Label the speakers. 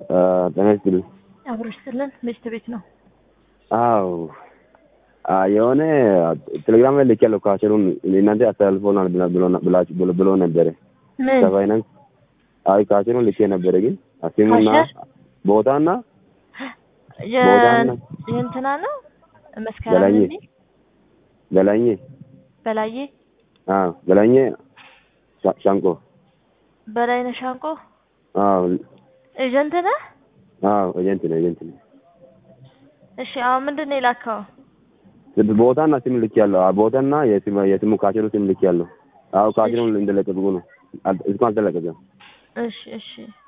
Speaker 1: ጤና ይስጥልኝ።
Speaker 2: አብሮ ይስጥልን። ሚስት ቤት ነው።
Speaker 1: አዎ አ የሆነ ቴሌግራም ላይ ልኬያለሁ። ካሽሩን እናንተ አስተላልፎናል ብላ- ብሎ- ብላችሁ ብሎ ብሎ ነበረ
Speaker 2: ምን
Speaker 1: ከፋይናንስ አይ ካሽሩን ልኬ ነበረ፣ ግን ስሙና
Speaker 2: ካሸር?
Speaker 1: ቦታና
Speaker 2: የ-
Speaker 1: ቦታና
Speaker 2: የእንትና ነው መስከረም
Speaker 1: ገላኜ
Speaker 2: እንዲ
Speaker 1: ገላኜ
Speaker 2: በላዬ
Speaker 1: አዎ ገላኜ ሻ- ሻንቆ
Speaker 2: በላይነህ ሻንቆ
Speaker 1: አዎ
Speaker 2: ኤጀንት ነህ?
Speaker 1: አዎ ኤጀንት ነው ኤጀንት ነው።
Speaker 2: እሺ አሁን ምንድን ነው የላከው?
Speaker 1: ቦታና ስም ልኬያለሁ። አዎ ቦታና የስሙ የስሙ ካሽሩ ስም ልኬያለሁ። አዎ ካሽሩን እንደለቀቁ ነው። አል- እስካሁን አልተለቀቀም።
Speaker 2: እሺ እሺ